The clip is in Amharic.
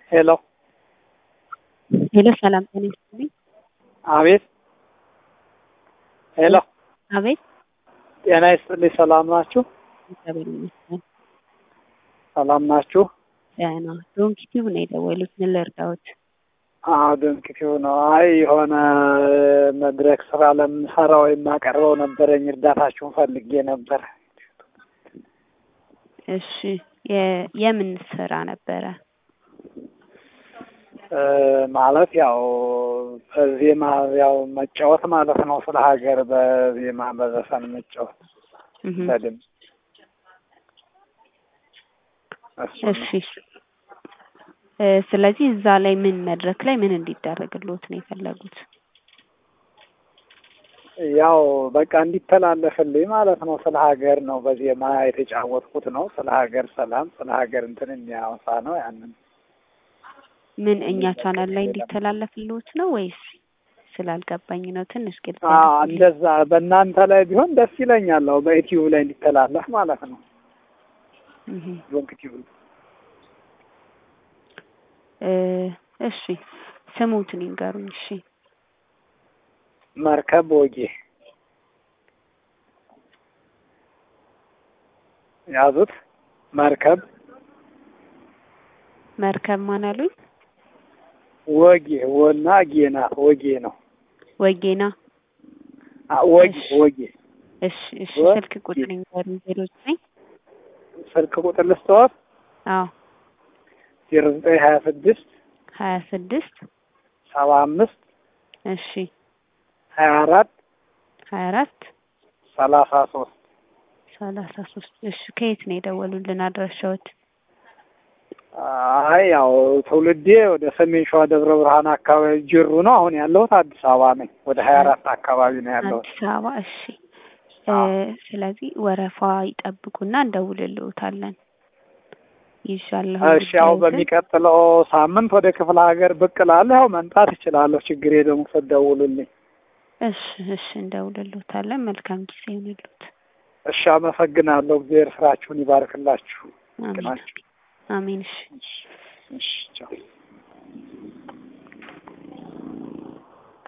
ሄሎ ሄሎ ሰላም ጤና ይስጥልኝ። አቤት ሄሎ አቤት ጤና ይስጥልኝ። ሰላም ናችሁ? እግዚአብሔር ይመስገን ሰላም ናችሁ? ደህና። ዶንኪ ቲዩብ ነው የደወሉት። ምን ልርዳዎት? አዎ ድንቅቲው ነው። አይ የሆነ መድረክ ስራ ለምሰራው የማቀርበው ነበረኝ እርዳታችሁን ፈልጌ ነበር። እሺ የ- የምን ስራ ነበረ? እ ማለት ያው በዜማ ያው መጫወት ማለት ነው። ስለ ሀገር በዜማ በዘፈን መጫወት እህ በድምፅ እሱ ነው። እሺ እ ስለዚህ እዛ ላይ ምን መድረክ ላይ ምን እንዲደረግልዎት ነው የፈለጉት? ያው በቃ እንዲተላለፍልኝ ማለት ነው። ስለ ሀገር ነው በዜማ የተጫወትኩት ነው። ስለ ሀገር ሰላም፣ ስለ ሀገር እንትን የሚያወሳ ነው። ያንን ምን እኛ ቻናል ላይ እንዲተላለፍልዎት ነው ወይስ ስላልገባኝ ነው? ትንሽ ግልጽ አዎ ያድርጉልኝ። እንደዛ በእናንተ ላይ ቢሆን ደስ ይለኛል። አዎ በዩቲዩብ ላይ እንዲተላለፍ ማለት ነው። እህ ዶንክ ቲዩብ እ እሺ ስሙትን ይንገሩኝ። እሺ መርከብ ወጌ ያዙት። መርከብ መርከብ ማን አሉኝ? ወጌ ወና ጌ ናት። ወጌ ነው። ወጌና አ ወጌ እሺ። ወጌ እሺ እሺ ወ- ስልክ ቁጥር ይንገሩኝ። ዜሮ ዘጠኝ ስልክ ቁጥር ልስተዋት አዎ ዜሮ ዘጠኝ ሀያ ስድስት ሀያ ስድስት ሰባ አምስት እሺ ሀያ አራት ሀያ አራት ሰላሳ ሶስት ሰላሳ ሶስት እሺ ከየት ነው የደወሉልን አድራሻዎት? አይ ያው ትውልዴ ወደ ሰሜን ሸዋ ደብረ ብርሃን አካባቢ ጅሩ ነው። አሁን ያለሁት አዲስ አበባ ነኝ። ወደ ሀያ አራት አካባቢ ነው ያለሁት። አዲስ አበባ እሺ እ አዎ። ስለዚህ ወረፋ ይጠብቁና እንደውልልዎታለን። ይሻለሁ እሺ ያው በሚቀጥለው ሳምንት ወደ ክፍለ ሀገር ብቅ እላለሁ። ያው መምጣት እችላለሁ። ችግር የለውም ስትደውሉልኝ። እሺ እሺ እንደውልልዎታለን። መልካም ጊዜ ይሁንልዎት። እሺ አመሰግናለሁ። እግዚአብሔር ስራችሁን ይባርክላችሁ። አሜን ናችሁ። አሜን። እሺ እሺ እሺ ቻው።